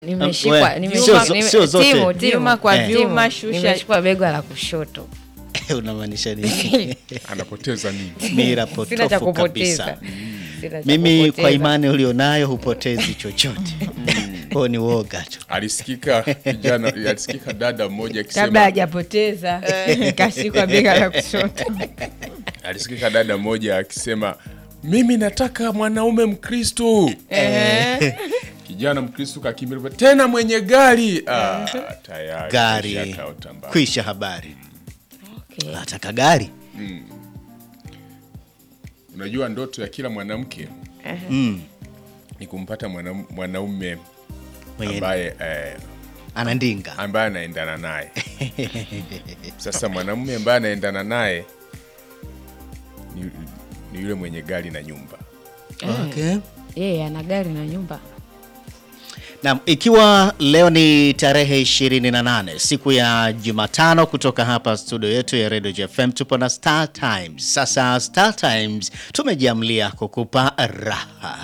Nimeshikwa, we, nimeshikwa, sio- nime- sio zote. timu, timu, Vyuma kwa timu. vyuma, shusha. Nimeshikwa bega la kushoto. unamaanisha nini? anapoteza nini? Mira Sina cha potofu kupoteza. kabisa. Sina cha Mimi kwa kupoteza. imani ulionayo hupotezi chochote, kwao ni woga tu. Alisikika kijana, alisikika dada mmoja kabla akisema, hajapoteza kashikwa bega la kushoto. alisikika dada mmoja akisema mimi nataka mwanaume Mkristo. Kijana Mkristo kakimbia tena mwenye gari. Ah, tayari Gari kishakaota mbali. kwisha habari, Okay. nataka gari Unajua ndoto ya kila mwanamke mm. ni kumpata mwana- mwanaume Mwenye ambaye eh, anandinga ambaye anaendana naye. Sasa mwanamume ambaye anaendana naye ni, ni yule mwenye gari na nyumba. okay. Yeye ana gari na nyumba. Naam, ikiwa leo ni tarehe 28 siku ya Jumatano, kutoka hapa studio yetu ya Radio JFM tupo na Star Times. Sasa Star Times tumejiamlia kukupa raha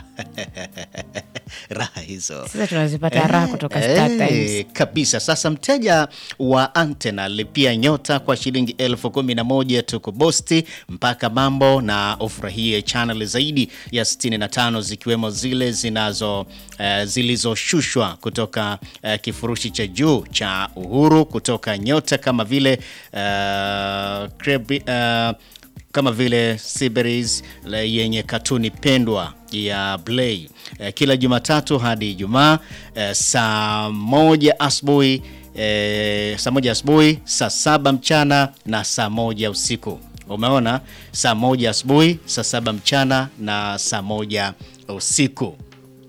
raha hizo Sasa tunazipata raha kutoka Star Eh, Times. kabisa. Sasa mteja wa antena lipia nyota kwa shilingi elfu kumi na moja tu kubosti mpaka mambo na ufurahie channel zaidi ya 65 zikiwemo zile zinazo eh, zilizoshushwa kutoka eh, kifurushi cha juu cha Uhuru kutoka nyota kama vile eh, Krebi- eh, kama vile Siberis le- yenye katuni pendwa ya Blay eh, kila Jumatatu hadi Ijumaa eh, saa moja asubuhi eh, saa moja asubuhi, saa saba mchana na saa moja usiku. Umeona, saa moja asubuhi, saa saba mchana na saa moja usiku.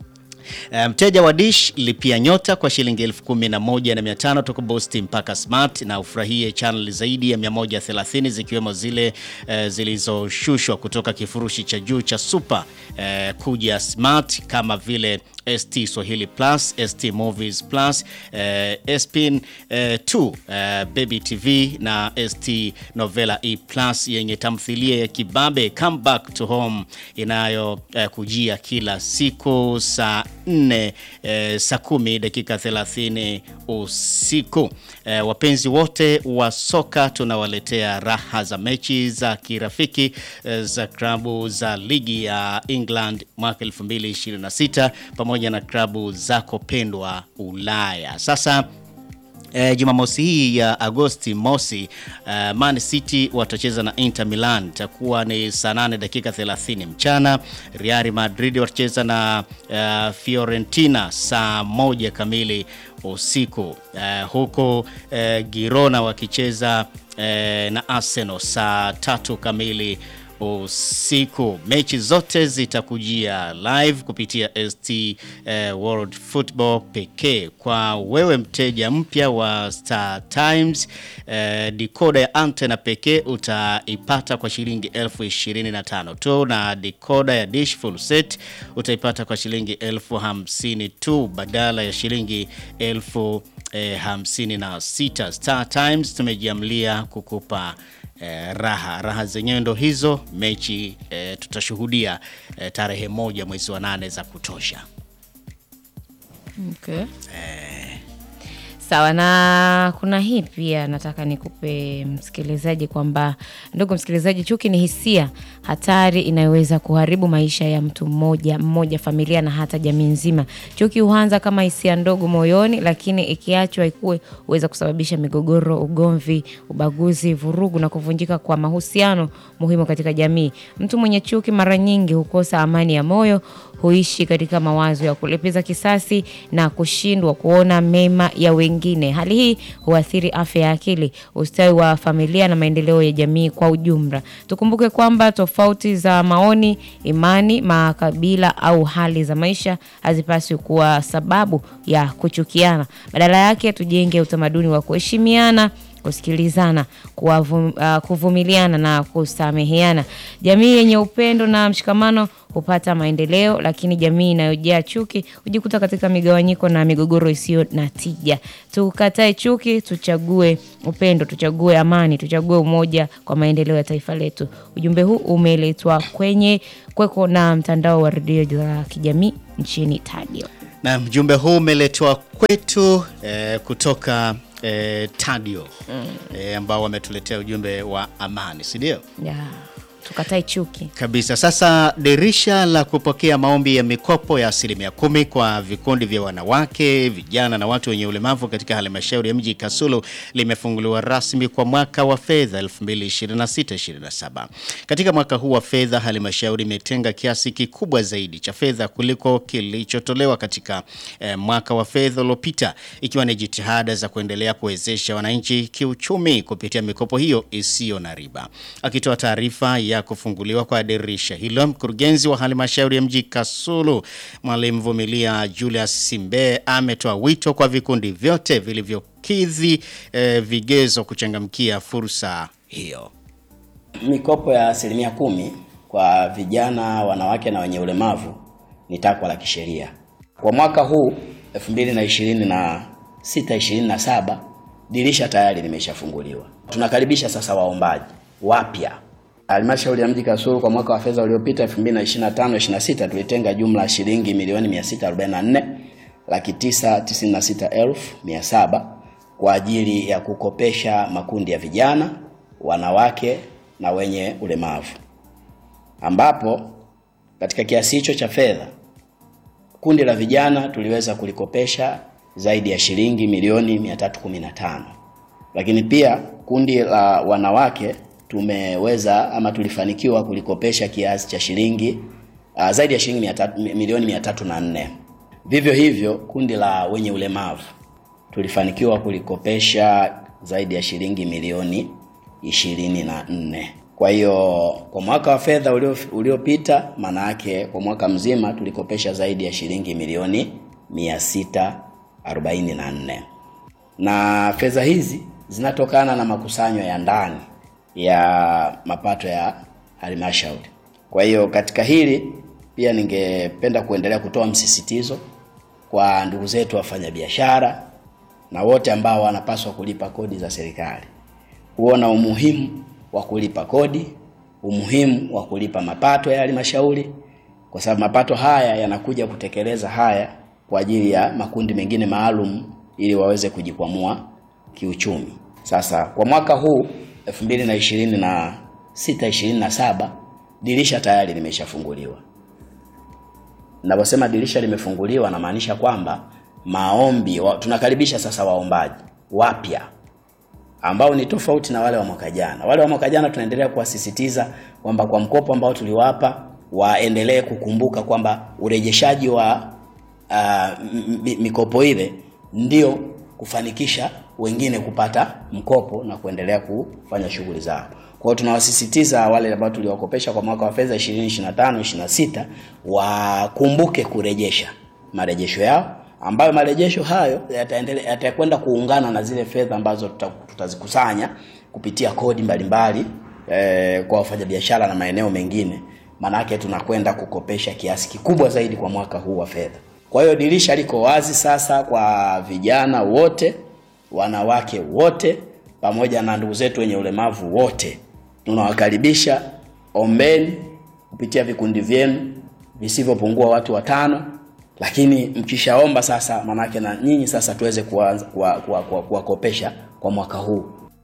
Eh, Mteja wa Dish lipia nyota kwa shilingi elfu kumi na moja na mia tano toka Bosti mpaka Smart na ufurahie channel zaidi ya 130 zikiwemo zile eh, zilizoshushwa kutoka kifurushi cha juu cha Super eh, kuja Smart kama vile ST Swahili Plus, ST Movies Plus, eh, SPN eh, 2 eh, Baby TV na ST Novela E Plus yenye tamthilia ya kibabe Come Back to Home inayo eh, kujia kila siku saa 4 eh, saa kumi dakika 30 usiku. Eh, wapenzi wote wa soka tunawaletea raha za mechi za kirafiki eh, za klabu za ligi ya England mwaka 2026 pamoja na klabu zako pendwa Ulaya. Sasa E, Jumamosi hii ya Agosti mosi uh, Man City watacheza na Inter Milan, itakuwa ni saa 8 dakika 30 mchana. Real Madrid watacheza na uh, Fiorentina saa moja kamili usiku uh, huku uh, Girona wakicheza uh, na Arsenal saa tatu kamili usiku. Mechi zote zitakujia live kupitia ST eh, World Football pekee. Kwa wewe mteja mpya wa Star Times, eh, decoder ya antena pekee utaipata kwa shilingi elfu ishirini na tano tu, na decoder ya dish full set utaipata kwa shilingi elfu hamsini tu badala ya shilingi elfu eh, hamsini na sita. Star Times tumejiamlia kukupa Eh, raha raha zenyewe ndo hizo. Mechi eh, tutashuhudia eh, tarehe moja mwezi wa nane za kutosha. Okay. Sawa na kuna hii pia nataka nikupe msikilizaji kwamba ndugu msikilizaji, chuki ni hisia hatari inayoweza kuharibu maisha ya mtu mmoja mmoja, familia na hata jamii nzima. Chuki huanza kama hisia ndogo moyoni, lakini ikiachwa ikue huweza kusababisha migogoro, ugomvi, ubaguzi, vurugu na kuvunjika kwa mahusiano muhimu katika jamii. Mtu mwenye chuki mara nyingi hukosa amani ya moyo, huishi katika mawazo ya kulipiza kisasi na kushindwa kuona mema ya wengine. Hali hii huathiri afya ya akili, ustawi wa familia na maendeleo ya jamii kwa ujumla. Tukumbuke kwamba tofauti za maoni, imani, makabila au hali za maisha hazipaswi kuwa sababu ya kuchukiana. Badala yake, tujenge utamaduni wa kuheshimiana kusikilizana, kuwavu- ah, kuvumiliana na kusameheana. Jamii yenye upendo na mshikamano hupata maendeleo, lakini jamii inayojaa chuki hujikuta katika migawanyiko na migogoro isiyo na tija. Tukatae chuki, tuchague upendo, tuchague amani, tuchague umoja kwa maendeleo ya taifa letu. Ujumbe huu umeletwa kwenye kweko na mtandao wa redio za kijamii nchini Tadio. Na mjumbe huu umeletwa kwetu eh, kutoka eh, Tadio eh, ambao wametuletea ujumbe wa amani, si ndio? ya tukatai chuki Kabisa. Sasa dirisha la kupokea maombi ya mikopo ya asilimia kumi kwa vikundi vya wanawake, vijana na watu wenye ulemavu katika halmashauri ya mji Kasulu limefunguliwa rasmi kwa mwaka wa fedha 2026/27. Katika mwaka huu wa fedha, halmashauri imetenga kiasi kikubwa zaidi cha fedha kuliko kilichotolewa katika eh, mwaka wa fedha uliopita, ikiwa ni jitihada za kuendelea kuwezesha wananchi kiuchumi kupitia mikopo hiyo isiyo na riba. Akitoa taarifa ya kufunguliwa kwa dirisha hilo, mkurugenzi wa halmashauri ya mji Kasulu Mwalimu Vumilia Julius Simbe ametoa wito kwa vikundi vyote vilivyokidhi eh, vigezo kuchangamkia fursa hiyo. Mikopo ya asilimia kumi kwa vijana, wanawake na wenye ulemavu ni takwa la kisheria. Kwa mwaka huu 2026 27 dirisha tayari limeshafunguliwa. Tunakaribisha sasa waombaji wapya. Halmashauri ya mji Kasulu kwa mwaka wa fedha uliopita 2025 26 tulitenga jumla ya shilingi milioni 644 laki tisa tisini na sita elfu mia saba kwa ajili ya kukopesha makundi ya vijana, wanawake na wenye ulemavu, ambapo katika kiasi hicho cha fedha kundi la vijana tuliweza kulikopesha zaidi ya shilingi milioni 315, lakini pia kundi la wanawake tumeweza ama tulifanikiwa kulikopesha kiasi cha shilingi uh, zaidi ya shilingi mia tatu- mi- milioni 304. Vivyo hivyo kundi la wenye ulemavu tulifanikiwa kulikopesha zaidi ya shilingi milioni 24. Kwa hiyo kwa mwaka wa fedha ulio- uliopita, maana yake kwa mwaka mzima tulikopesha zaidi ya shilingi milioni 644, na fedha hizi zinatokana na makusanyo ya ndani ya mapato ya halmashauri. Kwa hiyo katika hili pia ningependa kuendelea kutoa msisitizo kwa ndugu zetu wafanyabiashara na wote ambao wanapaswa kulipa kodi za serikali kuona umuhimu wa kulipa kodi, umuhimu wa kulipa mapato ya halmashauri, kwa sababu mapato haya yanakuja kutekeleza haya kwa ajili ya makundi mengine maalum ili waweze kujikwamua kiuchumi. Sasa kwa mwaka huu 2026 27 dirisha tayari limeshafunguliwa. Ninaposema dirisha limefunguliwa, namaanisha kwamba maombi wa, tunakaribisha sasa waombaji wapya ambao ni tofauti na wale wa mwaka jana. Wale wa mwaka jana tunaendelea kuwasisitiza kwamba kwa mkopo ambao tuliwapa waendelee kukumbuka kwamba urejeshaji wa uh, m- m- mikopo ile ndio kufanikisha wengine kupata mkopo na kuendelea kufanya shughuli zao. Kwa hiyo tunawasisitiza wale ambao tuliwakopesha kwa mwaka wa fedha 2025 26 wakumbuke kurejesha marejesho yao ambayo marejesho hayo yataendelea yatakwenda kuungana na zile fedha ambazo tuta- tutazikusanya kupitia kodi mbalimbali eh, kwa wafanyabiashara na maeneo mengine. Maanake tunakwenda kukopesha kiasi kikubwa zaidi kwa mwaka huu wa fedha. Kwa hiyo dirisha liko wazi sasa kwa vijana wote, wanawake wote, pamoja na ndugu zetu wenye ulemavu wote. Tunawakaribisha, ombeni kupitia vikundi vyenu visivyopungua watu watano lakini mkishaomba sasa, manake na nyinyi sasa tuweze kuanza kuwakopesha kuwa, kuwa, kuwakopesha kwa mwaka huu.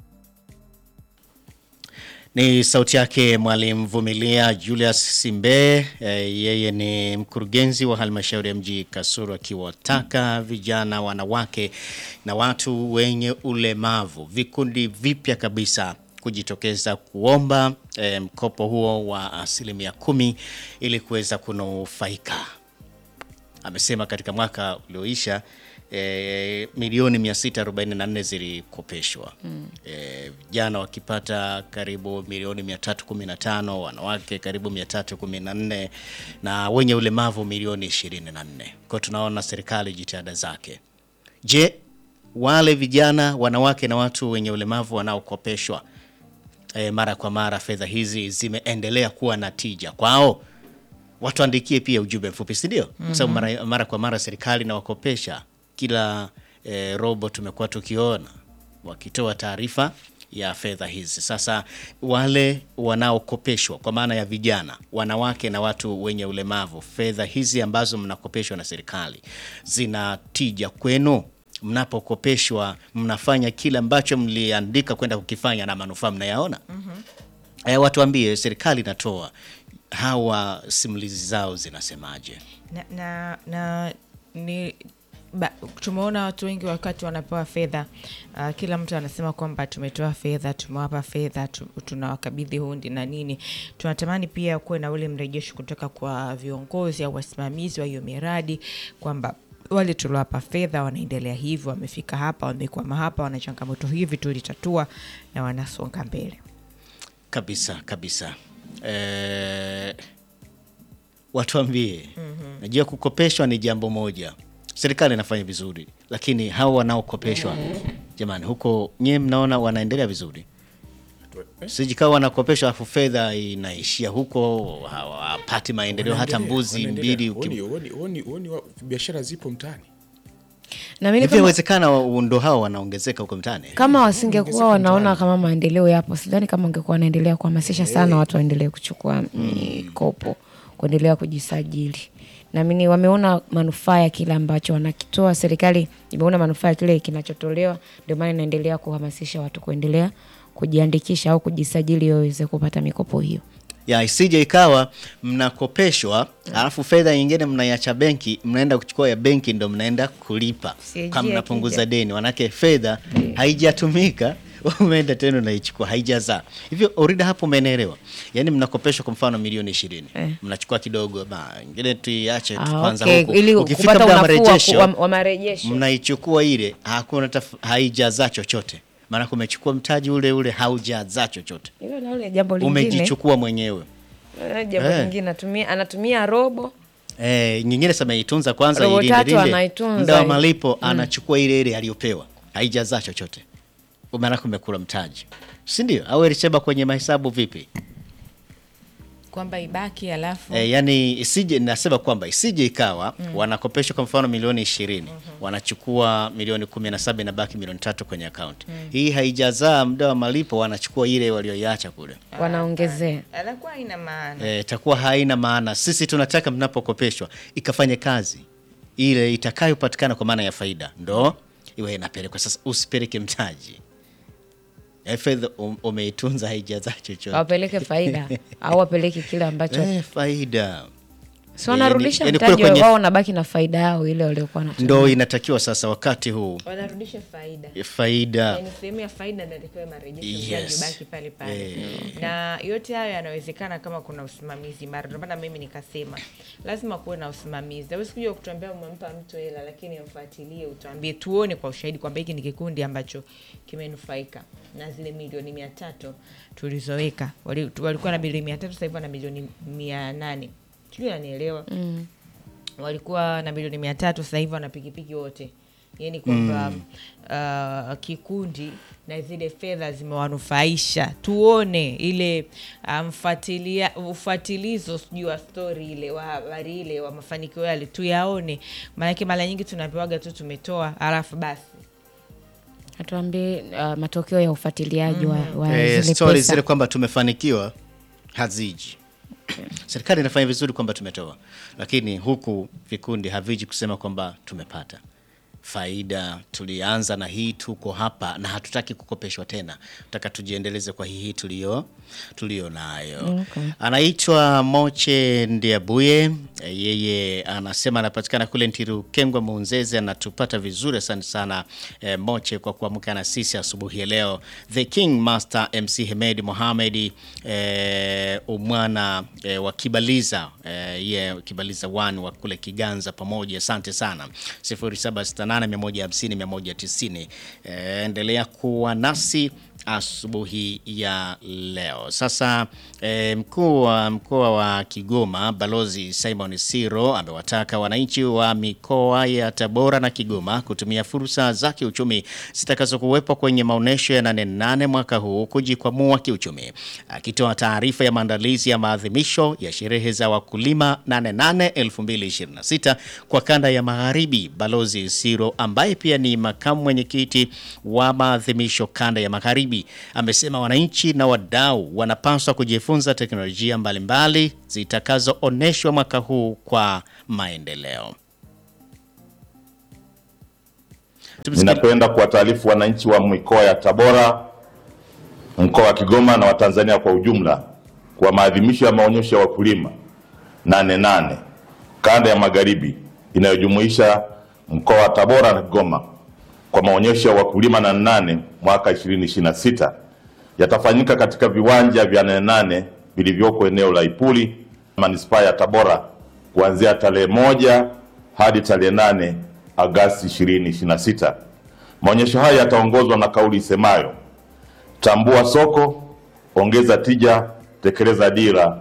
Ni sauti yake Mwalimu Vumilia Julius Simbe. E, yeye ni mkurugenzi wa halmashauri ya mji Kasulu, akiwataka vijana, wanawake na watu wenye ulemavu, vikundi vipya kabisa kujitokeza kuomba e, mkopo huo wa asilimia kumi ili kuweza kunufaika. Amesema katika mwaka ulioisha e, milioni 644 zilikopeshwa mm. E, vijana wakipata karibu milioni 315, wanawake karibu 314 na wenye ulemavu milioni 24. Kwa tunaona serikali jitihada zake. Je, wale vijana, wanawake na watu wenye ulemavu wanaokopeshwa e, mara kwa mara fedha hizi zimeendelea kuwa na tija kwao? watuandikie pia ujumbe mfupi, si ndio? Kwa sababu mara, mara kwa mara serikali inawakopesha kila eh, robo tumekuwa tukiona wakitoa taarifa ya fedha hizi. Sasa wale wanaokopeshwa kwa maana ya vijana, wanawake na watu wenye ulemavu, fedha hizi ambazo mnakopeshwa na serikali zina tija kwenu? Mnapokopeshwa mnafanya kile ambacho mliandika kwenda kukifanya na manufaa mnayaona? Eh, watuambie, serikali inatoa hawa, simulizi zao zinasemaje? na, na, na ni ba, tumeona watu wengi wakati wanapewa fedha uh, kila mtu anasema kwamba tumetoa fedha tumewapa fedha tu, tunawakabidhi hundi na nini tunatamani pia kuwe na ule mrejesho kutoka kwa viongozi au wasimamizi wa hiyo miradi kwamba wale tuliowapa fedha wanaendelea hivyo wamefika hapa wamekwama hapa wana changamoto hivi tulitatua na wanasonga mbele Kabisa kabisa. Eh, watuambie. Najua kukopeshwa ni jambo moja, serikali inafanya vizuri, lakini hawa wanaokopeshwa jamani, huko nyie mnaona wanaendelea vizuri? Sijikawa wanakopeshwa afu fedha inaishia huko, hawapati maendeleo hata mbuzi Wanaendelea. mbili. Huoni- ukim- huoni- huoni- huoni wa- biashara zipo mtaani na mimi Hivi kama, inawezekana ndo hao wanaongezeka huko mtaani? kama wasingekuwa wanaona kama maendeleo yapo, sidhani kama wangekuwa wanaendelea kuhamasisha sana watu waendelee kuchukua mikopo, kuendelea kujisajili. Naamini wameona manufaa ya kile ambacho wanakitoa. Serikali imeona manufaa ya kile kinachotolewa, ndio maana inaendelea kuhamasisha watu kuendelea kujiandikisha au kujisajili ili waweze kupata mikopo hiyo. ya isije ikawa mnakopeshwa alafu fedha nyingine mnaiacha benki, mnaenda kuchukua ya benki ndo mnaenda kulipa CAG kama mnapunguza akija. deni, manake fedha haijatumika umeenda tena unaichukua haijazaa hivyo. Orida hapo umeelewa? Yani mnakopeshwa kwa mfano milioni ishirini mnachukua kidogo, ba ingine tuiache tu Ah, kwanza okay. huku. Ili Ukifika kupata muda wa unafuu wa- marejesho wa- wa marejesho. mnaichukua ile, hakuna taf- haijazaa chochote, maanake umechukua mtaji ule ule haujazaa chochote, Hilo na ule jambo lingine, umejichukua mwenyewe. Eh, jambo Eh. lingine anatumia, anatumia robo Eh, nyingine sema itunza kwanza Robo ilinde tatu linde. anaitunza. Muda wa malipo anachukua ile ile aliyopewa. Haijazaa chochote. Maana kumekula mtaji. Si ndio? Au ilisheba kwenye mahesabu vipi? kwamba ibaki alafu Eh, yani isije nasema kwamba isije ikawa wanakopeshwa kwa mfano milioni ishirini wanachukua milioni kumi na saba inabaki milioni tatu kwenye akaunti hii haijazaa muda wa malipo wanachukua ile walioiacha kule wanaongezea. anakuwa ina maana eh, itakuwa haina maana. Sisi tunataka mnapokopeshwa ikafanye kazi ile itakayopatikana kwa maana ya faida, ndo iwe inapelekwa. Sasa usipeleke mtaji Eh, fedha um- umeitunza haijazaa chochote wapeleke faida au wapeleke kile ambacho eh, faida si wanarudisha yani mtaji kule kwenye- wao, wanabaki na faida yao ile waliokuwa natumia. ndo inatakiwa sasa wakati huu wanarudisha faida faida yani sehemu ya faida ndio itakiwa marejesho Yes. yes. ubaki pale pale na yote hayo yanawezekana kama kuna usimamizi mara ndio maana mimi nikasema lazima kuwe na usimamizi hawezi kuja kutuambia umempa mtu hela lakini mfuatilie utuambie tuone kwa ushahidi kwamba hiki ni kikundi ambacho kimenufaika na zile milioni mia tatu tulizoweka Wali- tu- walikuwa na milioni mia tatu sasa hivi wana milioni mia nane sijui nanielewa mm. walikuwa na milioni mia tatu sasa hivi wana pikipiki wote yaani kwamba uh, kikundi na zile fedha zimewanufaisha tuone ile uh, mfuatilia ufuatilizo sijui wa stori ile wa habari ile wa mafanikio yale tuyaone maanake mara nyingi tunapewaga tu tumetoa alafu basi Atuambie uh, matokeo ya ufuatiliaji wa, wa eh, zile stori pesa. zile kwamba tumefanikiwa haziji. Serikali inafanya vizuri kwamba tumetoa, lakini huku vikundi haviji kusema kwamba tumepata faida. Tulianza na hii, tuko hapa na hatutaki kukopeshwa tena, tutaka tujiendeleze kwa hii hii tulio tulio nayo. Anaitwa Moche Ndiabuye, eh, yeye anasema anapatikana kule Ntirukengwa Muunzeze, anatupata vizuri. Asante sana eh, Moche kwa kuamka na sisi asubuhi ya leo. The King Master MC Hemed Mohamed eh, umwana eh, wa Kibaliza eh, ye Kibaliza 1 wa kule Kiganza pamoja, asante sana 0768150190. Eh, endelea kuwa nasi asubuhi ya leo. Sasa eh, mkuu wa mkoa wa Kigoma Balozi Simon Siro amewataka wananchi wa mikoa ya Tabora na Kigoma kutumia fursa za kiuchumi zitakazokuwepo kwenye maonyesho ya Nane Nane mwaka huu kujikwamua kiuchumi. Akitoa taarifa ya maandalizi ya maadhimisho ya sherehe za wakulima Nane Nane 2026 kwa kanda ya Magharibi, Balozi Siro ambaye pia ni makamu mwenyekiti wa maadhimisho kanda ya Magharibi Magharibi amesema wananchi na wadau wanapaswa kujifunza teknolojia mbalimbali zitakazoonyeshwa mwaka huu kwa maendeleo. Tumsikie- Ninapenda kuwataarifu wananchi wa mikoa ya Tabora, mkoa wa Kigoma na Watanzania kwa ujumla kwa maadhimisho ya maonyesho ya wakulima nane nane kanda ya magharibi inayojumuisha mkoa wa Tabora na Kigoma kwa maonyesho ya wakulima nane nane mwaka 2026 yatafanyika katika viwanja vya nane nane vilivyoko eneo la Ipuli manispaa ya Tabora kuanzia tarehe moja hadi tarehe nane Agasti 2026. Maonyesho haya yataongozwa na kauli isemayo tambua soko, ongeza tija, tekeleza dira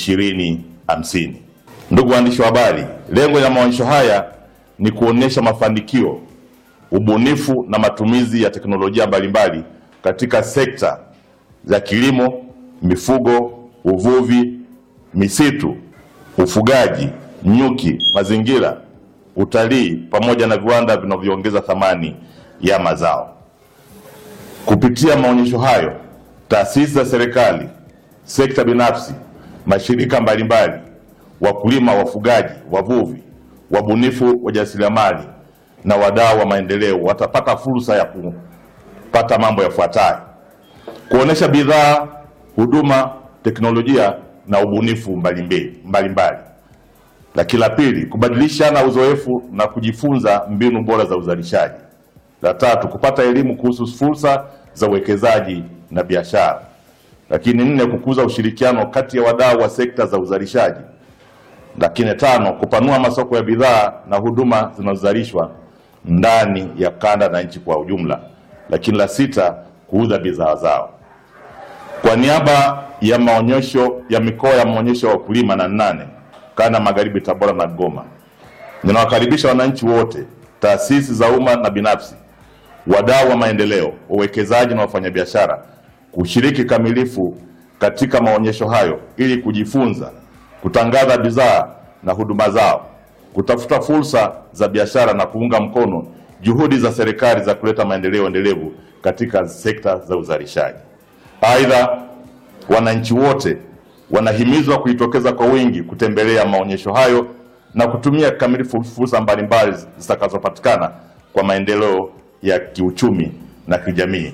2050. Ndugu waandishi wa habari, lengo la maonyesho haya ni kuonesha mafanikio, ubunifu na matumizi ya teknolojia mbalimbali katika sekta za kilimo, mifugo, uvuvi, misitu, ufugaji, nyuki, mazingira, utalii pamoja na viwanda vinavyoongeza thamani ya mazao. Kupitia maonyesho hayo, taasisi za serikali, sekta binafsi, mashirika mbalimbali, wakulima, wafugaji, wavuvi, wabunifu, wajasiriamali na wadau wa maendeleo watapata fursa ya kupata mambo yafuatayo: kuonesha bidhaa, huduma, teknolojia na ubunifu mbalimbali mbalimbali. Lakini la pili, kubadilishana uzoefu na kujifunza mbinu bora za uzalishaji. La tatu, kupata elimu kuhusu fursa za uwekezaji na biashara. Lakini nne, kukuza ushirikiano kati ya wadau wa sekta za uzalishaji. Lakini tano, kupanua masoko ya bidhaa na huduma zinazozalishwa ndani ya kanda na nchi kwa ujumla. Lakini la sita, kuuza bidhaa zao. Kwa niaba ya maonyesho ya mikoa ya maonyesho ya wakulima na nane kanda magharibi, Tabora na Goma, ninawakaribisha wananchi wote, taasisi za umma na binafsi, wadau wa maendeleo, wawekezaji na wafanyabiashara kushiriki kamilifu katika maonyesho hayo ili kujifunza, kutangaza bidhaa na huduma zao, kutafuta fursa za biashara na kuunga mkono juhudi za serikali za kuleta maendeleo endelevu katika sekta za uzalishaji. Aidha, wananchi wote wanahimizwa kujitokeza kwa wingi kutembelea maonyesho hayo na kutumia kikamilifu fursa mbalimbali zitakazopatikana kwa maendeleo ya kiuchumi na kijamii.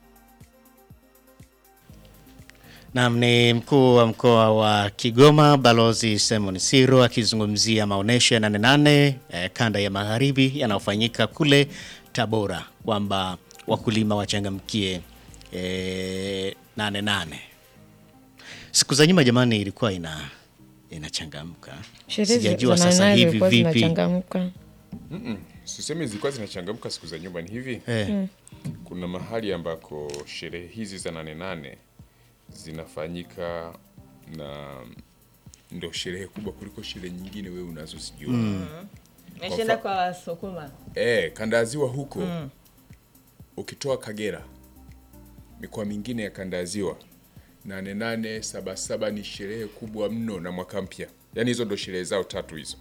Nam ni mkuu wa mkoa wa Kigoma Balozi Simon Siro akizungumzia maonyesho ya nane nane eh, kanda ya magharibi yanayofanyika kule Tabora kwamba wakulima wachangamkie eh, nane nane. Siku za nyuma jamani, ilikuwa ina inachangamka, Sherehe sijajua za sasa nane hivi zilikuwa vipi. zinachangamka. Sisemi zilikuwa zinachangamka siku za nyuma, ni hivi Eh, kuna mahali ambako sherehe hizi za nane nane zinafanyika na ndo sherehe kubwa kuliko sherehe nyingine wewe unazozijua Meshaenda kwa Wasukuma. Eh, kanda ya ziwa huko ukitoa Kagera, mikoa mingine ya kanda ya ziwa, nane nane saba saba ni sherehe kubwa mno na mwaka mpya. Yaani hizo ndo sherehe zao tatu hizo.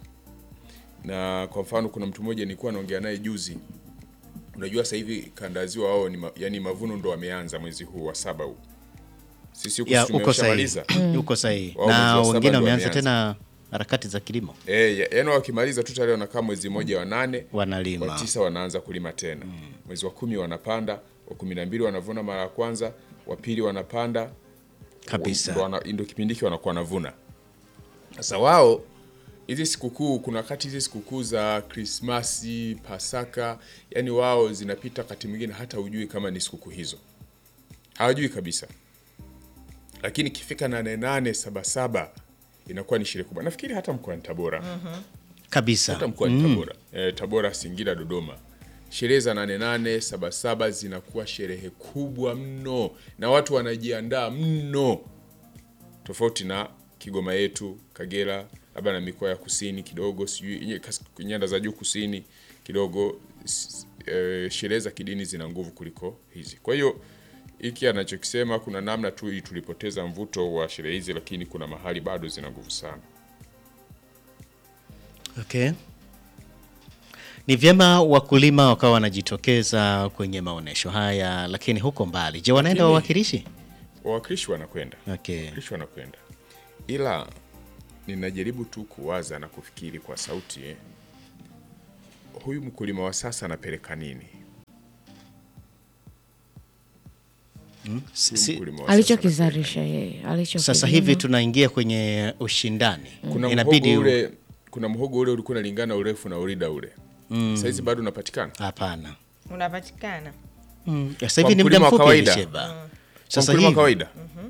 Na kwa mfano kuna mtu mmoja nilikuwa naongea naye juzi. Unajua sasa hivi kanda ya ziwa wao ni ma, yani mavuno ndo wameanza mwezi huu wa saba huu. Sisi huku ya si uko sahihi, tumeshamaliza. uko sahihi, Wao mwezi na wa saba wengine ndo wameanza wameanza. tena harakati za kilimo, Eh, ya- yaani wakimaliza tu tayari wanakaa mwezi mmoja wa nane wanalima wa tisa wanaanza kulima tena mwezi wa kumi wanapanda wa kumi na mbili wanavuna mara ya kwanza wa pili wanapanda kabisa. ndo wana- ndo kipindi hiki wanakuwa wanavuna sasa wao hizi sikukuu kuna wakati hizi sikukuu za krismasi pasaka yani wao zinapita wakati mwingine hata hujui kama ni sikukuu hizo hawajui kabisa lakini ikifika nane nane saba saba inakuwa ni sherehe kubwa nafikiri hata mkoani tabora kabisa. hata mkoani Tabora eh, Tabora, Singida, Dodoma, sherehe za nane nane saba saba zinakuwa sherehe kubwa mno na watu wanajiandaa mno, tofauti na Kigoma yetu, Kagera, labda na mikoa ya kusini kidogo, sijui nye- kas- nyanda za juu kusini kidogo, s- eh, sherehe za kidini zina nguvu kuliko hizi. Kwa hiyo hiki anachokisema, kuna namna tu tulipoteza mvuto wa sherehe hizi, lakini kuna mahali bado zina nguvu sana. Okay. Ni vyema wakulima wakawa wanajitokeza kwenye maonyesho haya, lakini huko mbali, je, wanaenda Lakini- wawakilishi? wawakilishi wanakwenda Okay. wawakilishi wanakwenda, ila ninajaribu tu kuwaza na kufikiri kwa sauti eh. Huyu mkulima wa sasa anapeleka nini? Si- Huyu si- mkulima wa sasa alichokizalisha yeye alicho Sasa hivi tunaingia kwenye ushindani, kuna inabidi mhogo ule kuna mhogo ule ulikuwa unalingana urefu na urida ule mm. Saizi bado unapatikana hapana. unapatikana Mm. Sasa Kwa hivi ni muda mkulima wa mfupi kawaida. Elisheba. kwa Sasa mkulima wa hivi kawaida.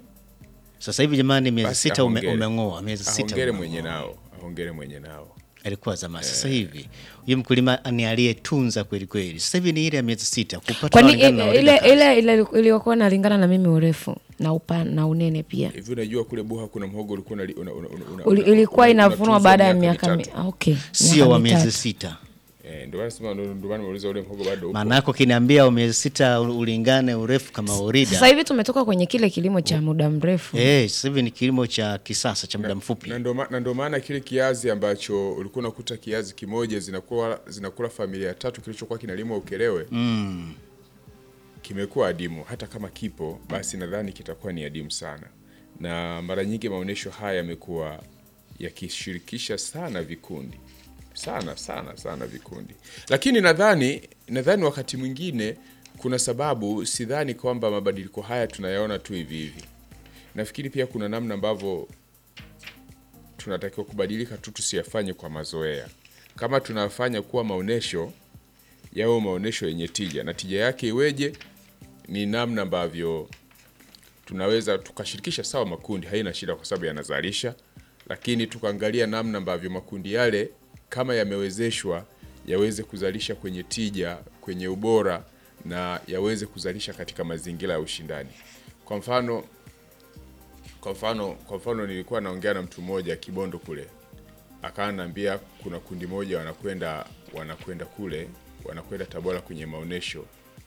sasa hivi jamani, miezi Basi sita ume, ahongere. umeng'oa miezi sita Ahongere umeng'oa. mwenye nao, ahongere mwenye nao. alikuwa zamani. Sasa hivi huyu mkulima ni aliyetunza kweli kweli. Sasa hivi ni ile ya miezi sita kupata kwani kulingana na ile Orida kazi. ile ile iliyokuwa nalingana na mimi urefu na upana na unene pia Hivi unajua kule Buha kuna mhogo ulikuwa unali- una, una, una, una, Uli- una- ilikuwa una- inavunwa unatunzwa baada ya miaka mi- mitatu. ah, okay, sio miaka wa miezi mitatu. sita. Eh, ndio maana sema ndio ndio maana nimeuliza ule mhogo bado upo. Maana yako kiniambia wa miezi sita ulingane urefu kama Orida. Sasa hivi tumetoka kwenye kile kilimo cha muda mrefu Eh, sasa hivi ni kilimo cha kisasa cha muda mfupi. na ndo ma- na ndo maana kile kiazi ambacho ulikuwa unakuta kiazi kimoja zinakuwa zinakula familia tatu kilichokuwa kinalimwa Ukelewe Mm. kimekuwa adimu. Hata kama kipo basi, nadhani kitakuwa ni adimu sana, na mara nyingi maonyesho haya yamekuwa yakishirikisha sana vikundi sana sana sana vikundi, lakini nadhani nadhani wakati mwingine kuna sababu, sidhani kwamba mabadiliko haya tunayaona tu hivi hivi. Nafikiri pia kuna namna ambavyo tunatakiwa kubadilika tu, tusiyafanye kwa mazoea. Kama tunafanya kuwa maonyesho yawe maonyesho yenye tija, na tija yake iweje? Ni namna ambavyo tunaweza tukashirikisha sawa makundi, haina shida kwa sababu yanazalisha, lakini tukaangalia namna ambavyo makundi yale kama yamewezeshwa yaweze kuzalisha kwenye tija, kwenye ubora na yaweze kuzalisha katika mazingira ya ushindani. Kwa mfano kwa mfano kwa mfano nilikuwa naongea na mtu mmoja Kibondo kule, akawa ananiambia kuna kundi moja wanakwenda wanakwenda kule wanakwenda Tabora kwenye maonyesho,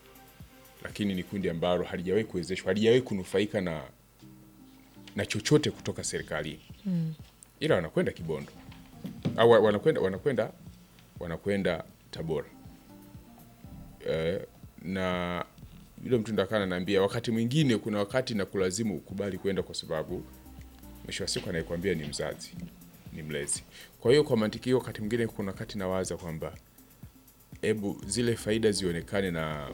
lakini ni kundi ambalo halijawahi kuwezeshwa, halijawahi kunufaika na na chochote kutoka serikalini ila wanakwenda Kibondo au wa- wanakwenda wanakwenda wanakwenda Tabora eh, na yule mtu ndo akawa ananiambia wakati mwingine kuna wakati na kulazimu ukubali kwenda kwa sababu mwisho wa siku anayekwambia ni mzazi ni mlezi kwa hiyo kwa mantiki hiyo wakati mwingine kuna wakati nawaza kwamba hebu zile faida zionekane na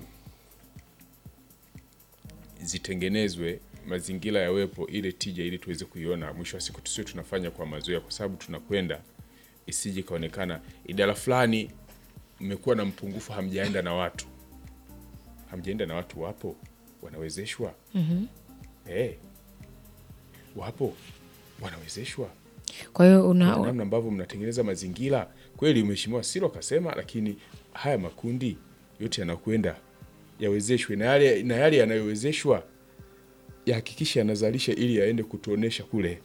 zitengenezwe mazingira yawepo ile tija ili tuweze kuiona mwisho wa siku tusiwe tunafanya kwa mazoea kwa sababu tunakwenda isije ikaonekana idara fulani mmekuwa na mpungufu hamjaenda na watu hamjaenda na watu wapo wanawezeshwa mm wapo wanawezeshwa kwa hiyo una, Kuna namna ambavyo mnatengeneza mazingira kweli. Mheshimiwa Silo akasema, lakini haya makundi yote yanakwenda yawezeshwe, na yale na yale yanayowezeshwa yahakikishe yanazalisha ili yaende kutuonesha kule,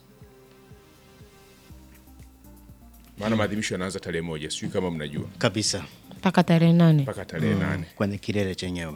maana maadhimisho yanaanza tarehe moja, sijui kama mnajua, Kabisa mpaka tarehe nane mpaka tarehe nane. kwenye kilele chenyewe.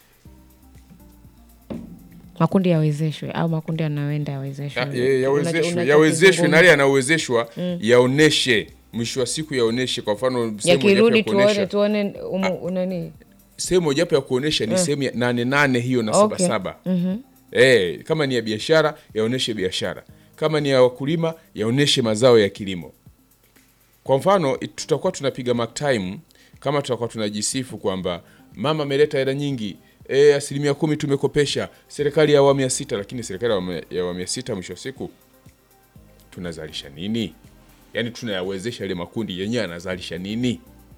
makundi yawezeshwe au makundi yanayoenda yawezeshwe Ya- ya- Yawezeshwe, Unacho- yawezeshwe na yale unachokizungumza. yanayowezeshwa yaoneshe, mwisho wa siku yaoneshe. Kwa mfano sehemu mojawapo yakirudi ya kuonesha tuone tuone umu- unani sehemu mojawapo ya kuonesha ni sehemu ya nane nane hiyo na Okay. saba saba Eh, kama ni ya biashara yaoneshe biashara, kama ni ya wakulima yaoneshe mazao ya kilimo. Kwa mfano it- tutakuwa tunapiga mark time kama tutakuwa tunajisifu kwamba mama ameleta hela nyingi e, asilimia kumi tumekopesha serikali ya awamu ya sita, lakini serikali ya awamu ya- ya awamu ya sita mwisho wa siku tunazalisha nini? Yaani tunayawezesha yale makundi yenyewe yanazalisha nini?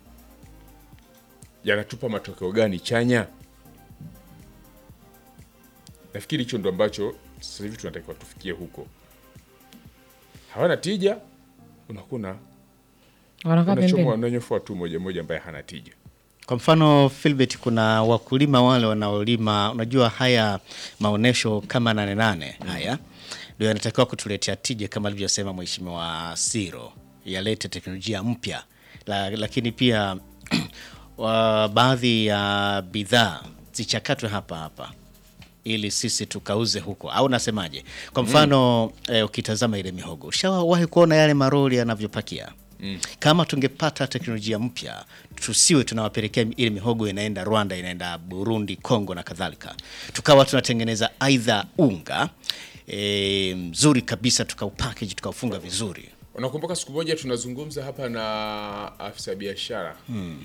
Yanatupa matokeo gani chanya? Nafikiri hicho ndo ambacho sasa hivi tunatakiwa tufikie huko. Hawana tija, unakuna wanakaa unachomwa pembeni unanyofoa tu moja moja ambaye hana tija. Kwa mfano Philbert, kuna wakulima wale wanaolima, unajua haya maonesho kama nane nane haya ndio yanatakiwa kutuletea tija kama alivyosema Mheshimiwa Siro, yalete teknolojia mpya la, lakini pia wa baadhi ya bidhaa zichakatwe hapa hapa ili sisi tukauze huko, au nasemaje? Kwa mfano eh, ukitazama ile mihogo, ushawahi kuona yale maroli yanavyopakia Kama tungepata teknolojia mpya, tusiwe tunawapelekea ile mihogo inaenda Rwanda, inaenda Burundi, Kongo na kadhalika, tukawa tunatengeneza aidha unga e, mzuri kabisa, tukaupackage tukaufunga vizuri. Unakumbuka siku moja tunazungumza hapa na afisa biashara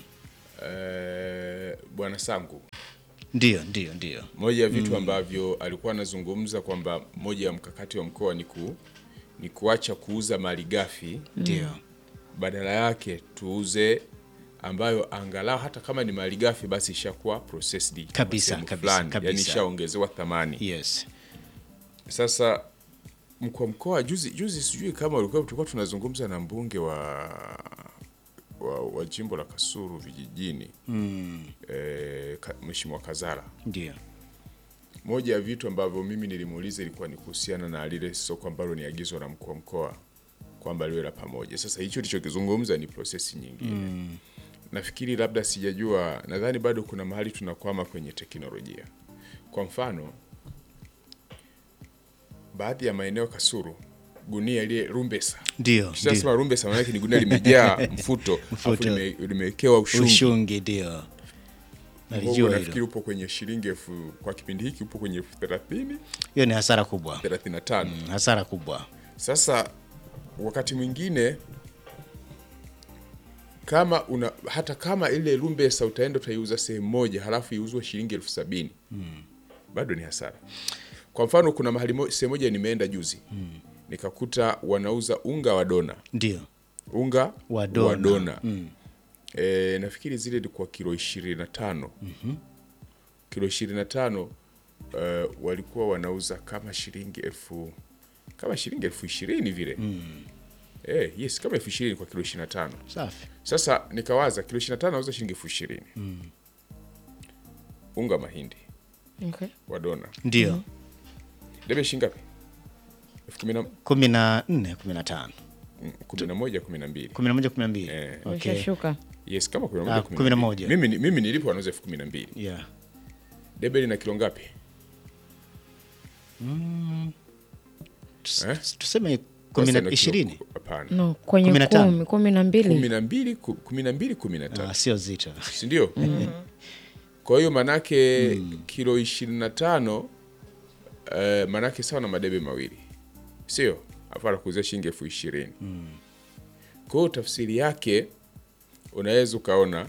eh, bwana Sangu, Ndio, ndio, ndio, moja ya vitu ambavyo alikuwa anazungumza kwamba moja ya mkakati wa mkoa ni ku ni kuacha kuuza mali ghafi ndio. badala yake tuuze ambayo angalau hata kama ni mali ghafi basi ishakuwa processed kwa Kabisa, sehemu kabisa, fulani, kabisa. yani ishaongezewa thamani. Yes. Sasa mkuu wa mkoa juzi juzi, sijui kama ulikuwa tulikuwa tunazungumza na mbunge wa wa, wa jimbo la Kasulu vijijini mm. eh, ka, Mheshimiwa Kazara. Ndio. Moja ya vitu ambavyo mimi nilimuuliza ilikuwa ni kuhusiana na lile soko ambalo ni agizo la mkuu wa mkoa kwamba liwe la pamoja. Sasa hicho tulichokizungumza ni prosesi nyingine mm. Nafikiri labda sijajua, nadhani bado kuna mahali tunakwama kwenye teknolojia. Kwa mfano, baadhi ya maeneo Kasulu, gunia ile rumbesa Ndio. Sasa rumbesa maana yake ni gunia limejaa mfuto, alafu Mfuto. lime- limewekewa ushungi. Ushungi ndio. Mhogo Nalijua nafikiri hilo. upo kwenye shilingi elfu kwa kipindi hiki upo kwenye elfu thelathini Hiyo ni hasara kubwa. thelathini na tano. Hasara kubwa. Sasa wakati mwingine kama una hata kama ile lumbesa utaenda utaiuza sehemu moja halafu iuzwe shilingi elfu sabini bado ni hasara. Kwa mfano kuna mahali mo, sehemu moja nimeenda juzi nikakuta wanauza unga wa dona Ndio. unga Wa dona. wa dona. E, nafikiri zile ilikuwa kilo ishirini na tano kilo ishirini na tano uh, walikuwa wanauza kama shilingi elfu kama shilingi elfu ishirini vile Eh, yes kama elfu ishirini kwa kilo ishirini na tano Safi. sasa nikawaza kilo ishirini na tano nauza shilingi elfu ishirini unga mahindi Okay. wa dona Ndio. debe shilingi ngapi elfu kumi na kumi na nne kumi na tano mm, kumi na moja kumi na mbili kumi na moja kumi na mbili Eh. Okay. Ushashuka. yes kama kumi na Ah, moja kumi na moja. mimi, ni- mimi nilipo wanauza elfu kumi na mbili Yeah. debe lina kilo ngapi Tus- Eh? Tuseme kumi Sasa na ina kilo- ishirini hapana No, kwenye Kumi na tano. kumi, kumi na mbili. kumi na mbili ku- kumi na mbili kumi na Ah, tatu sio zito. sindio kwa hiyo manake kilo ishirini na tano eh, manake sawa na madebe mawili sio afu anakuuzia shilingi elfu ishirini kwa hiyo tafsiri yake unaweza ukaona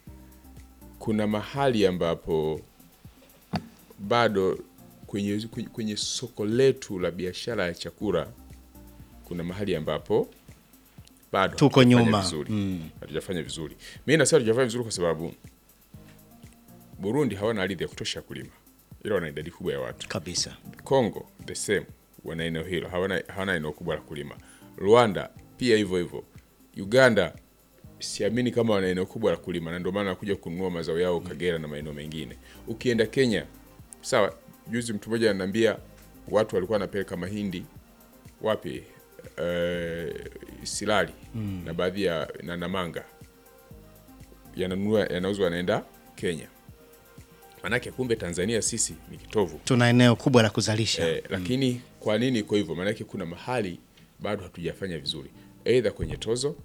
kuna mahali ambapo bado kwenye, kwenye, kwenye soko letu la biashara ya chakula kuna mahali ambapo bado Tuko hatujafanya nyuma. vizuri. hatujafanya vizuri mi nasema hatujafanya vizuri kwa sababu burundi hawana ardhi ya kutosha ya kulima ila wana idadi kubwa ya watu Kabisa. Congo the same, wana eneo hilo, hawana, hawana eneo kubwa la kulima. Rwanda pia hivyo hivyo. Uganda siamini kama wana eneo kubwa la kulima, na ndio maana wanakuja kununua mazao yao Kagera na maeneo mengine. Ukienda Kenya, sawa, juzi mtu mmoja ananiambia watu walikuwa wanapeleka mahindi wapi, uh, Silali na baadhi ya na Namanga yananunua yanauzwa yanaenda Kenya. Manake kumbe Tanzania sisi ni kitovu Tuna eneo kubwa la kuzalisha. Eh, lakini kwa nini iko hivyo? Maanake kuna mahali bado hatujafanya vizuri, aidha kwenye tozo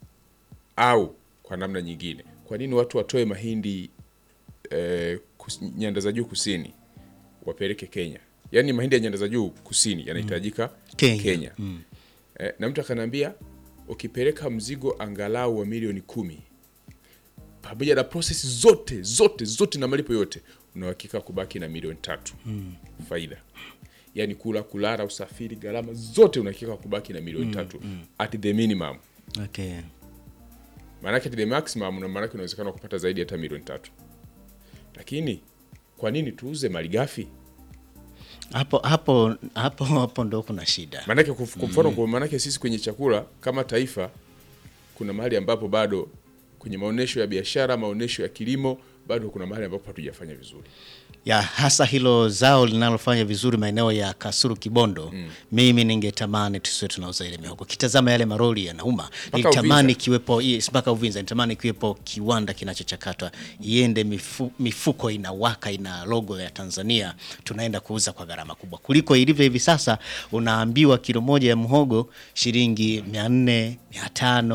au kwa namna nyingine. Kwa nini watu watoe mahindi eh, kus, nyanda za juu kusini wapeleke Kenya? Yaani mahindi ya nyanda za juu kusini yanahitajika Kenya. Kenya. Eh, na mtu akaniambia ukipeleka mzigo angalau wa milioni kumi pamoja na prosesi zote zote zote na malipo yote unauhakika kubaki na milioni tatu faida yaani kula kulala usafiri gharama zote unahakika kubaki na milioni tatu at the minimum Okay. maanake at the maximum na maanake unawezekana kupata zaidi hata milioni tatu lakini kwa nini tuuze malighafi Hapo hapo hapo hapo ndo kuna shida. maanake kuf- kwa mfano kwa maanake sisi kwenye chakula kama taifa kuna mahali ambapo bado kwenye maonyesho ya biashara maonyesho ya kilimo bado kuna mahali ambapo hatujafanya vizuri ya hasa hilo zao linalofanya vizuri maeneo ya Kasulu Kibondo. Mimi ningetamani tusiwe tunauza ile mihogo. Kitazama yale maroli yanauma, nilitamani Uvinza. kiwepo yes, mpaka Uvinza, nitamani kiwepo kiwanda kinachochakatwa iende mifu, mifuko inawaka ina logo ya Tanzania, tunaenda kuuza kwa gharama kubwa kuliko ilivyo hivi sasa. Unaambiwa kilo moja ya mhogo shilingi mia nne mia tano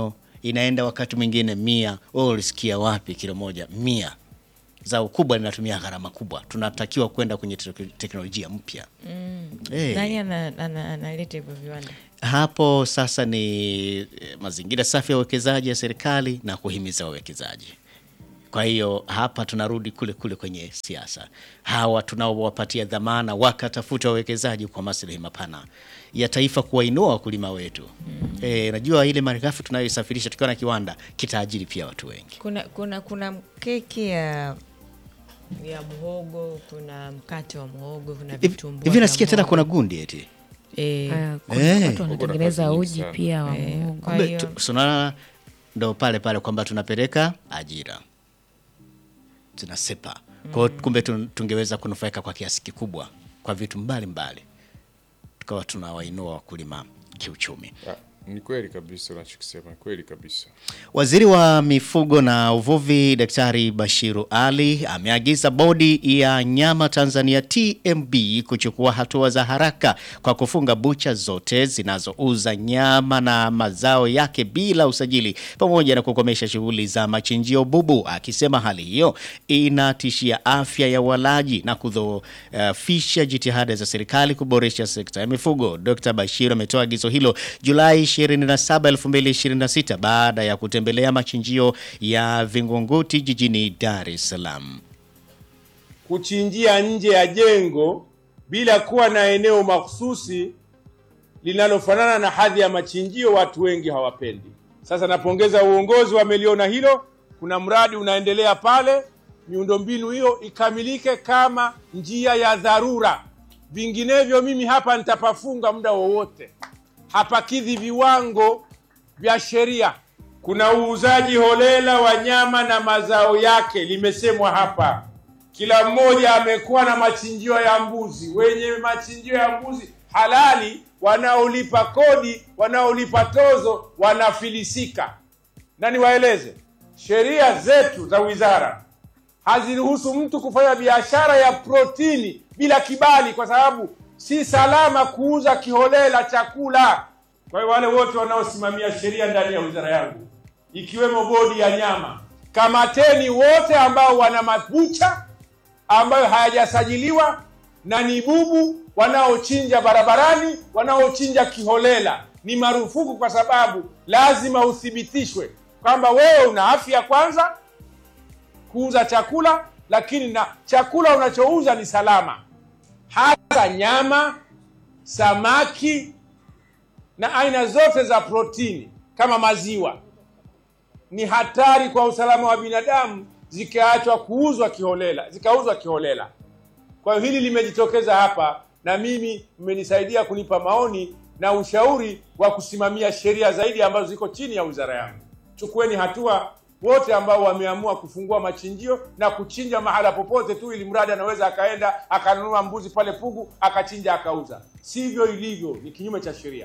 inaenda wakati mwingine mia. Wewe ulisikia wapi kilo moja mia? Zao kubwa linatumia gharama kubwa, tunatakiwa kwenda kwenye tek- teknolojia mpya Eh. nani ana- ana- analeta hivyo viwanda hapo sasa ni eh, mazingira safi ya uwekezaji ya serikali na kuhimiza wawekezaji. Kwa hiyo hapa tunarudi kule kule kwenye siasa, hawa tunaowapatia dhamana wakatafuta wawekezaji kwa maslahi mapana ya taifa, kuwainua wakulima wetu. Eh, najua ile malighafi tunayoisafirisha tukiwa na kiwanda kitaajiri pia watu wengi. kuna kuna kuna keki ya ya mhogo kuna mkate wa mhogo kuna Hivi- vitumbua Hivi vya nasikia tena mhogo. kuna gundi eti Eh, Ah, kuna Eh. watu wanatengeneza nafasi nyingi uji sana. pia wa eh, muhogo. kwa Kumbe hiyo tu- sunaona ndo pale pale kwamba tunapeleka ajira tunasepa kwao, kumbe tun- tungeweza kunufaika kwa kiasi kikubwa kwa vitu mbalimbali, tukawa tunawainua wakulima kiuchumi. Ah, ni kweli kabisa unachokisema, ni kweli kabisa. Waziri wa mifugo na uvuvi Daktari Bashiru Ali ameagiza bodi ya nyama Tanzania TMB kuchukua hatua za haraka kwa kufunga bucha zote zinazouza nyama na mazao yake bila usajili pamoja na kukomesha shughuli za machinjio bubu, akisema hali hiyo inatishia afya ya walaji na kudhoofisha jitihada za serikali kuboresha sekta ya mifugo. Dr. Bashiru ametoa agizo hilo Julai 27, 2026 baada ya kutembelea machinjio ya Vingunguti jijini Dar es Salaam. kuchinjia nje ya jengo bila kuwa na eneo mahususi linalofanana na hadhi ya machinjio, watu wengi hawapendi. Sasa napongeza uongozi wameliona hilo. Kuna mradi unaendelea pale, miundombinu hiyo ikamilike kama njia ya dharura, vinginevyo mimi hapa nitapafunga muda wowote. Hapakidhi viwango vya sheria. Kuna uuzaji holela wa nyama na mazao yake, limesemwa hapa kila mmoja amekuwa na machinjio ya mbuzi. Wenye machinjio ya mbuzi halali, wanaolipa kodi, wanaolipa tozo, wanafilisika. Na niwaeleze, sheria zetu za wizara haziruhusu mtu kufanya biashara ya protini bila kibali, kwa sababu si salama kuuza kiholela chakula. Kwa hiyo wale wote wanaosimamia sheria ndani ya wizara yangu, ikiwemo bodi ya nyama, kamateni wote ambao wana mabucha ambayo hayajasajiliwa na ni bubu wanaochinja barabarani, wanaochinja kiholela. Ni marufuku, kwa sababu lazima uthibitishwe kwamba wewe una afya kwanza kuuza chakula, lakini na chakula unachouza ni salama, hasa nyama, samaki na aina zote za protini kama maziwa. Ni hatari kwa usalama wa binadamu zikaachwa kuuzwa kiholela, zikauzwa kiholela. Kwa hiyo hili limejitokeza hapa, na mimi mmenisaidia kunipa maoni na ushauri wa kusimamia sheria zaidi ambazo ziko chini ya wizara yangu. Chukueni hatua wote ambao wameamua kufungua machinjio na kuchinja mahala popote tu, ili mradi anaweza akaenda akanunua mbuzi pale Pugu akachinja akauza. Sivyo ilivyo, ni kinyume cha sheria.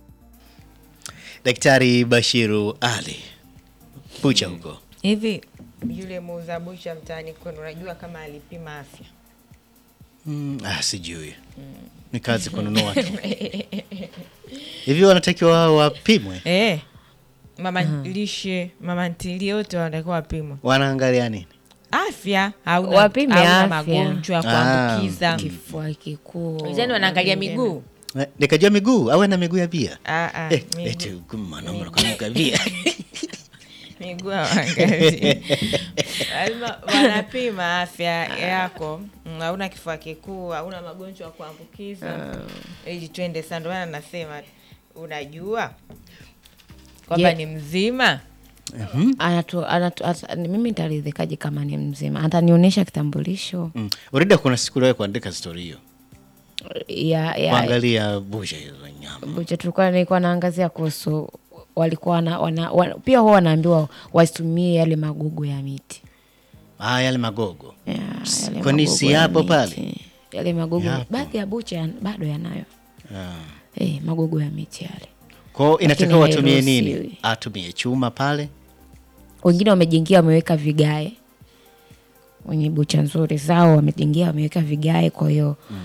Daktari Bashiru Ali bucha huko hivi yule muuza bucha mtaani kwenu, unajua kama alipima afya? mm, ah, sijui ni kazi kununua tu hivi, wanatakiwa wao wapimwe, Eh, mama lishe, mama ntilie, wote wanatakiwa wapimwe wanaangalia nini? afya, hauna, Wapime hauna afya. magonjwa ya Ah, kuambukiza. kifua kikuu Wizani wanaangalia miguu Eh, Nikajua miguu awe na miguu ya bia Ah, ah, Eh, miguu- eti mwanaume anakuwa bia miguu hawaangalii. lazima wanapima afya yako Mm, hauna kifua kikuu hauna magonjwa ya kuambukiza ili twende sasa ndio maana nasema unajua kwamba Je- ni mzima Anatu, anatu, ata, ni- mimi nitaridhikaje kama ni mzima? Atanionyesha kitambulisho mm. Urida, kuna siku uliwahi kuandika stori hiyo, ya, ya kuangalia busha hizo za nyama bucha tulikuwa nilikuwa naangazia kuhusu walikuwa wana, wana, wana, pia huwa wanaambiwa wasitumie yale magugu ya miti ah, yale magogo Ya, S- yale kwani magugu si ya yapo miti. pale? yale magugu Yapo. baadhi ya bucha yan- bado yanayo ah. eh, magugu ya miti yale Kwao inatakiwa Lakini watumie nini? hairuhusiwi. Atumie chuma pale wengine wamejengia wameweka vigae wenye bucha nzuri zao wamejengia wameweka vigae kwa hiyo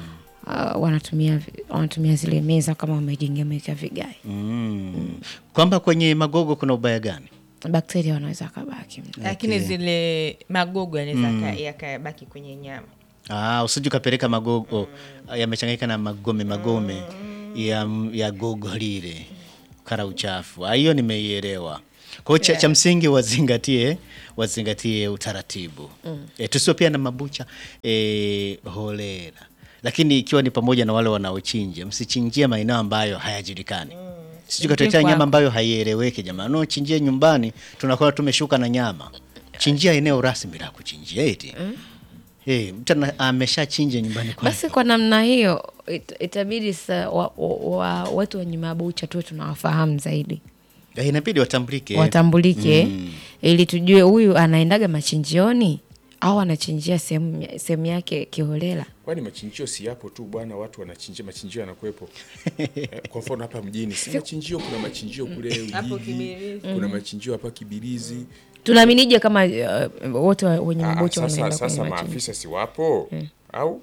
uh, wanatumia wanatumia zile meza kama wamejengea wameweka vigae Mm. Kwamba kwenye magogo kuna ubaya gani? bakteria wanaweza akabaki lakini zile magogo yanaweza yaka- yakabaki kwenye nyama Ah, usije ukapeleka magogo yamechanganyika na magome magome ya, ya gogo lile kara uchafu. Ah, Hiyo nimeielewa. Kwa hiyo cha, cha msingi wazingatie wazingatie utaratibu e, tusio pia na mabucha e, holela, lakini ikiwa ni pamoja na wale wanaochinja, msichinjie maeneo ambayo hayajulikani sijui katuletea kwako. nyama ambayo haieleweki. Jamani, no chinjie nyumbani, tunakuwa tumeshuka na nyama. Chinjia eneo rasmi la kuchinjia eti Eh, mtu ana- ameshachinja nyumbani kwake. basi kwa namna hiyo it, itabidi sa wa, wa, wa, watu wenye mabucha tuwe tunawafahamu zaidi Eh, inabidi watambulike. watambulike ili tujue huyu anaendaga machinjioni au anachinjia sehemu sehemu yake kiholela kwani machinjio si yapo tu bwana watu wanachinjia machinjio yanakuwepo eh, kwa mfano hapa mjini si machinjio kuna machinjio kule Hapo ujiji Kibirizi. kuna machinjio hapa kibirizi tunaaminije kama uh, wote wa- wenye Ah, mabucha sasa, wanaenda kwenye sasa machinjo maafisa si wapo au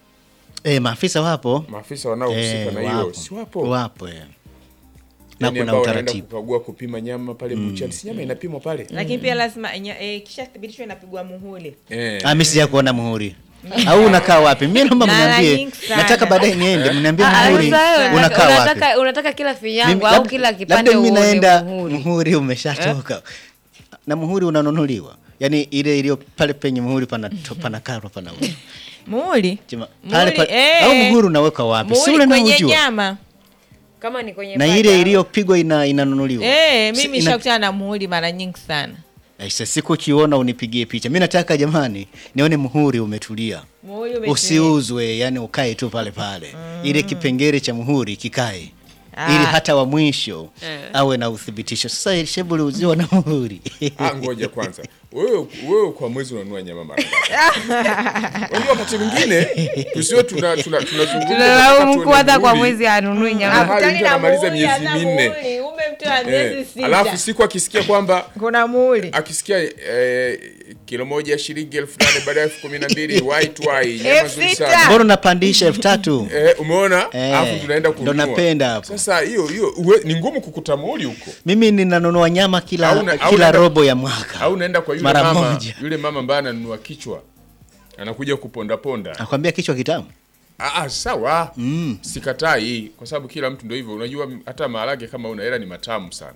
Eh, maafisa wapo maafisa wanaohusika Eh, na hiyo si wapo wapo eh. na Yaani kuna ambao wanaenda utaratibu kukagua kupima nyama pale buchani si nyama inapimwa pale lakini pia lazima enya- eh, kisha thibitishwa inapigwa muhuli eh. Ah, mimi sija kuona muhuri au unakaa wapi? Mimi naomba Mara mniambie, nyingi sana. nataka baadaye niende mniambie Ah, muhuri sasa wewe unakaa wapi? unataka, unataka kila Mimi- finyango au labda- kila kipande labda mimi uone naenda muhuri. muhuri umeshatoka na muhuri unanunuliwa, yaani ile iliyo pale penye muhuri pana panakarwa pana muhuli Jema- pale Muhuri, pa- eh. au muhuri unaweka wapi? Si muhuli ule kwenye unaojua nyama kama ni kwenye na paja. ile iliyopigwa ina, inanunuliwa. eh, Si- mimi ina- shakutana na muhuli mara nyingi sana Aise, siku ukiona unipigie picha. Mimi nataka jamani, nione muhuri umetulia, muhuli umetulia. usiuzwe, yani ukae tu pale pale, ile kipengele cha muhuri kikae Ah. ili hata wa mwisho awe na uthibitisho. Sasa shebu uziwa na muhuri Ah, ngoja kwanza wewe wewe kwa mwezi unanunua nyama mara ngapi? Unajua wakati mwingine tusio tuna tuna tunazungumza tunalaumu tunataka mkuu hata tuone kwa muhuri. mwezi anunui Ah, nyama hali Hakutani mtu na anamaliza muhuli, miezi hata minne. muhuli, umemtoa miezi Eh, sita. alafu siku akisikia kwamba kuna muhuli akisikia eh, kilo moja ya shilingi elfu nane baada ya elfu kumi na mbili white wine nyama Elfu nzuri sita. sana mbona unapandisha elfu tatu eh, umeona Eh, alafu tunaenda ndo kununua napenda hapo. sasa hiyo hiyo uwe- ni ngumu kukuta muhuri huko mimi ninanunua nyama kila, Au na- au kila naenda- robo ya mwaka au unaenda kwa yule mara mama moja. yule mama ambaye ananunua kichwa anakuja kupondaponda Nakwambia kichwa kitamu. Ah, ah, sawa mm. sikatai kwa sababu kila mtu ndio hivyo unajua hata maharage kama una hela ni matamu sana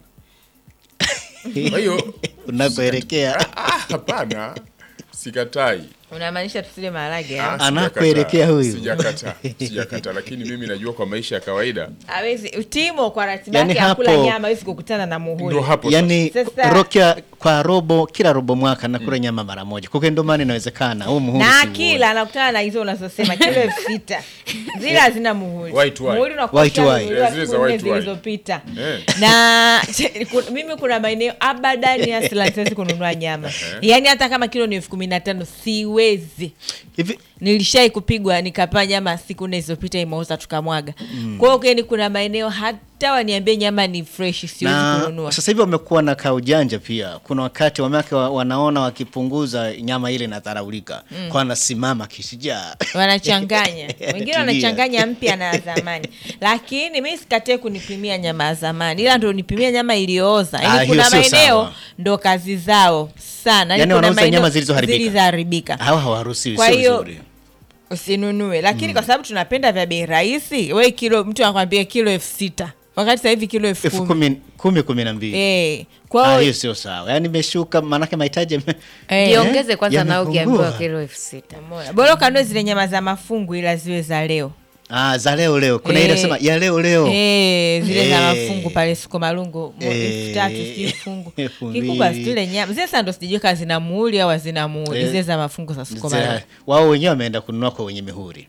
kwa hiyo Unakoelekea ah, hapana sikatai unamaanisha tusile maharage Ah, ah? Anakoelekea sijakataa. huyu. sijakataa sijakataa lakini mimi najua kwa maisha ya kawaida hawezi timo kwa ratiba Yani yake ya kula hapo- nyama hawezi kukutana na muhuli ndio hapo yani Sasa- rokia kwa robo kila robo mwaka nakula nyama mara moja kwa hiyo ndio maana inawezekana huu muhuri na siuoni. kila anakutana na hizo unazosema kilo elfu sita zile hazina muhuli White wine. muhuli unakuwa White wine. ushanunuliwa Eh, zile za siku nne white wine. zilizopita Eh. na ku- mimi kuna maeneo abadani asila siwezi kununua nyama yaani hata kama kilo ni elfu kumi na tano siwezi hivi nilishai kupigwa nikapaa nyama siku nne zilizopita imeuza tukamwaga kwa hiyo keni kuna maeneo hata waniambie nyama ni fresh siwezi na kununua sasa hivi wamekuwa na kaujanja pia kuna wakati wamewake wa, wanaona wakipunguza nyama ile inadharaulika kwa wanasimama kishijaa wanachanganya wengine Tulia. wanachanganya mpya na ya zamani lakini mi sikatee kunipimia nyama ya zamani ila ndo nipimia nyama iliyooza Ah, yani hiyo kuna sio maeneo sawa. ndo kazi zao sana Yani kuna wanauza maeneo nyama zilizoharibika. zilizoharibika hawa hawaruhusiwi Kwa sio hiyo, vizuri usinunue lakini kwa sababu tunapenda vya bei rahisi we kilo mtu anakwambia kilo elfu sita wakati sasa hivi kilo elfu elfu kumi kumi kumi kumi na mbili Eh, Ah, kwa hiyo hiyo sio sawa yaani imeshuka maanake mahitaji yame- eh, jiongeze kwanza nao Yamepungua. ukiambiwa kilo elfu sita umeona. bora ukanue zile nyama za mafungu ila ziwe za leo ah, za leo leo kuna ile Eh. sema ya leo leo Eh, zile za Eh. mafungu pale siko malungu mo- Eh. elfu tatu sijui fungu Elfu kikubwa mbili. zile nyama zile sasa ndo sijui kama zina muhuri au hazina muhuri Eh. zile za mafungu za siko Za- malungu wao wenyewe wameenda kununua kwa wenye mihuri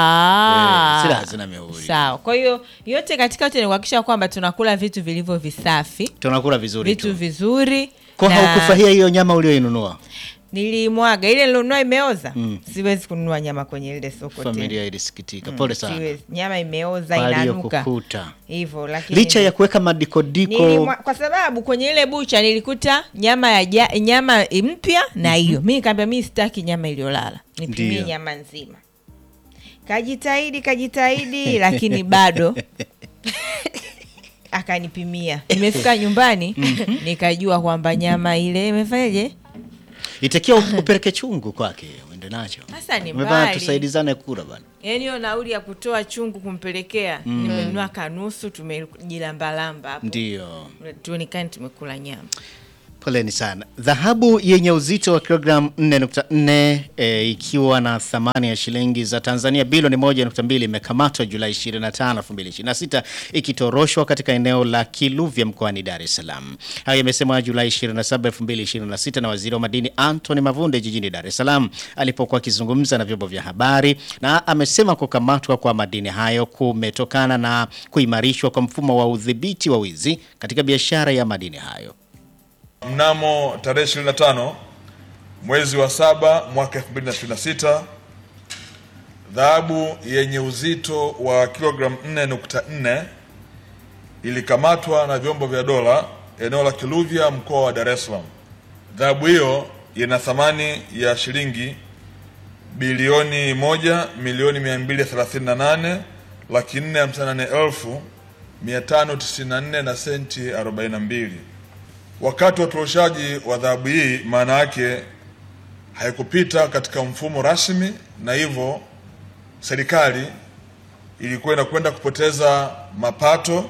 Ah. Eh, zile hazina mihuri. sawa kwa hiyo yote katika yote ni kuhakikisha kwamba tunakula vitu vilivyo visafi tunakula vizuri vitu tu vizuri kwa na haukufurahia hiyo nyama ulioinunua nilimwaga ile nilionunua imeoza siwezi kununua nyama kwenye ile soko tena. familia ilisikitika pole sana Siwezi. nyama imeoza kwa inanuka aliyokukuta hivyo lakini licha ya kuweka madikodiko Nilimwa, kwa sababu kwenye ile bucha nilikuta nyama ya ja, nyama mpya na hiyo mi nikaambia mi sitaki nyama iliyolala nipimie Ndiyo. nyama nzima kajitahidi kajitahidi lakini bado akanipimia nimefika nyumbani nikajua kwamba nyama ile imefanyaje itakiwa upeleke chungu kwake uende nacho Sasa ni Umebana, mbali. tusaidizane kura bana yaani hiyo nauli ya kutoa chungu kumpelekea nimenunua kanusu tumejilambalamba hapo ndio tuonekane tumekula nyama Poleni sana. Dhahabu yenye uzito wa kilogramu 4.4 e, ikiwa na thamani ya shilingi za Tanzania bilioni 1.2 imekamatwa Julai 25, 2026 ikitoroshwa katika eneo la Kiluvya mkoani Dar es Salaam. Hayo yamesemwa Julai 27, 2026 na Waziri wa Madini Anthony Mavunde jijini Dar es Salaam alipokuwa akizungumza na vyombo vya habari, na amesema kukamatwa kwa madini hayo kumetokana na kuimarishwa kwa mfumo wa udhibiti wa wizi katika biashara ya madini hayo. Mnamo tarehe 25 mwezi wa saba mwaka 2026 dhahabu yenye uzito wa kilogramu 4.4 ilikamatwa na vyombo vya dola eneo la Kiluvya mkoa wa Dar es Salaam. Dhahabu hiyo ina thamani ya shilingi bilioni moja milioni 238 laki 458 elfu 594 na senti 42. Wakati wa utoroshaji wa dhahabu hii, maana yake haikupita katika mfumo rasmi, na hivyo serikali ilikuwa inakwenda kupoteza mapato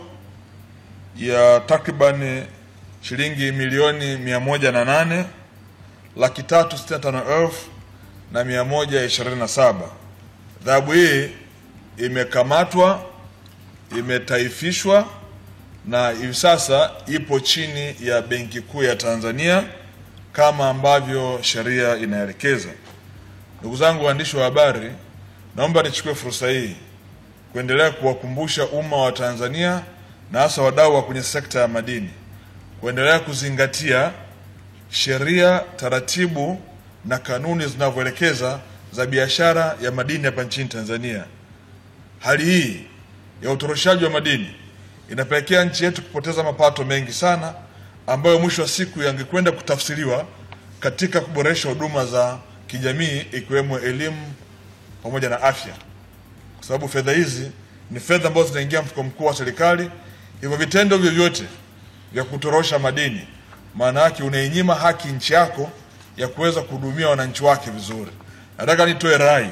ya takriban shilingi milioni mia moja na nane laki tatu sitini na tano elfu na mia moja ishirini na saba. Dhahabu hii imekamatwa, imetaifishwa na hivi sasa ipo chini ya Benki Kuu ya Tanzania kama ambavyo sheria inaelekeza. Ndugu zangu waandishi wa habari, naomba nichukue fursa hii kuendelea kuwakumbusha umma wa Tanzania na hasa wadau wa kwenye sekta ya madini kuendelea kuzingatia sheria, taratibu na kanuni zinavyoelekeza za biashara ya madini hapa nchini Tanzania. Hali hii ya utoroshaji wa madini inapelekea nchi yetu kupoteza mapato mengi sana ambayo mwisho wa siku yangekwenda kutafsiriwa katika kuboresha huduma za kijamii ikiwemo elimu pamoja na afya, kwa sababu fedha hizi ni fedha ambazo zinaingia mfuko mkuu wa serikali. Hivyo vitendo vyovyote vya kutorosha madini, maana yake unainyima haki nchi yako ya kuweza kuhudumia wananchi wake vizuri. Nataka nitoe rai